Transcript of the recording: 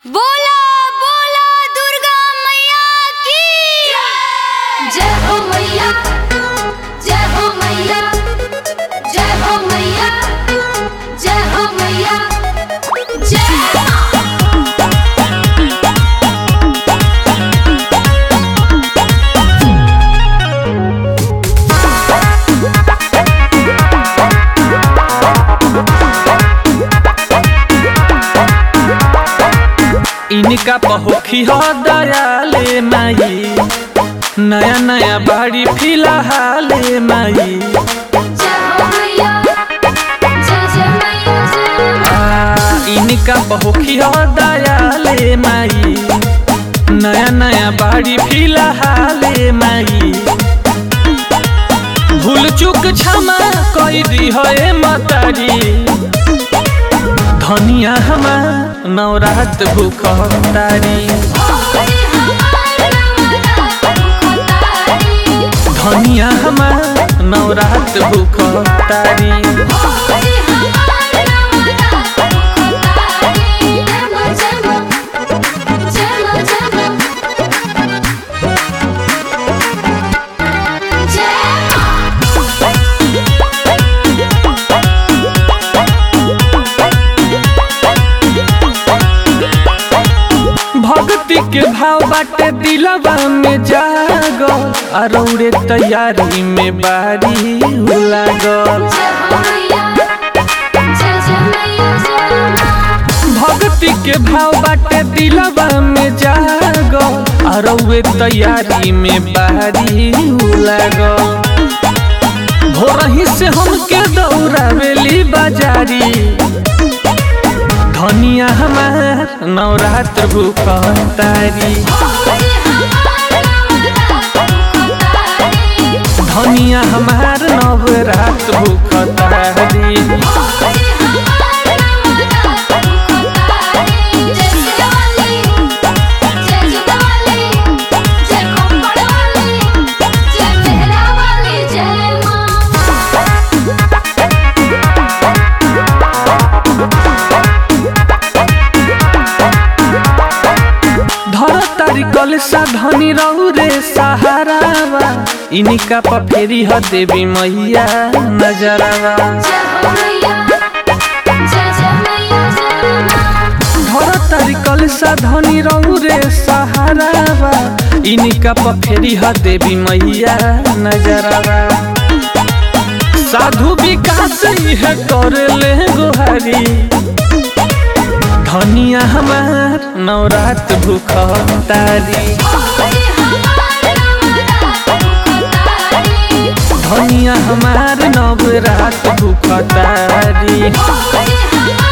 बोला बोला दुर्गा मैया की जय हो मैया जय हो मैया जय हो मैया जय हो मैया जय मां इनका पहोखी हो दयाले माई नया नया बाड़ी फिलहाल माई जय हो मैया जय जय मैया जय मां आ, इनका पहोखी हो दयाले माई नया नया बाड़ी फिलहाल माई भूल चूक क्षमा कई दी है मतारी धनिया हमार नवरात भूख तारी ओरे हमार नवरात मुखतारी धनिया हमार नवरात भूख तारी ओरे हमार नवरात मुखतारी जय मां जय मां जय मां जय मां जय मां भक्ति के भाव बाटे दिलवा में जागल अरौरे तैयारी में बारी लागल जय हो मैया जय जय मैया जय मां भक्ति के भाव बाटे दिलवा में जागल अरौरे तैयारी में बारी लागल भोरही से हमके दौड़ावेली बाजारी धनिया हमार नवरात्र भूख तारी ओरे हमार नवरात मुखतारी धनिया हमार नवरात भूख तारी ओरे हमार नवरात मुखतारी जय शिवाली जय जुगाली जय खप्पड़ वाली जय मेहरा वाली जय मां धर तारी कलसा धनी रहू रे सहारावा इनका पफेरी ह देवी मैया नजरावा जय हो मैया जय जय मैया जय मां धर तारी कलसा धनी रहू रे सहारावा इनका पफेरी ह देवी मैया नजरावा साधु विकास है कर ले गोहारी धनिया हमार नवरात भूख तारी ओरे हमार नवरात मुखतारी धनिया हमार नवरात भूख तारी ओरे हमार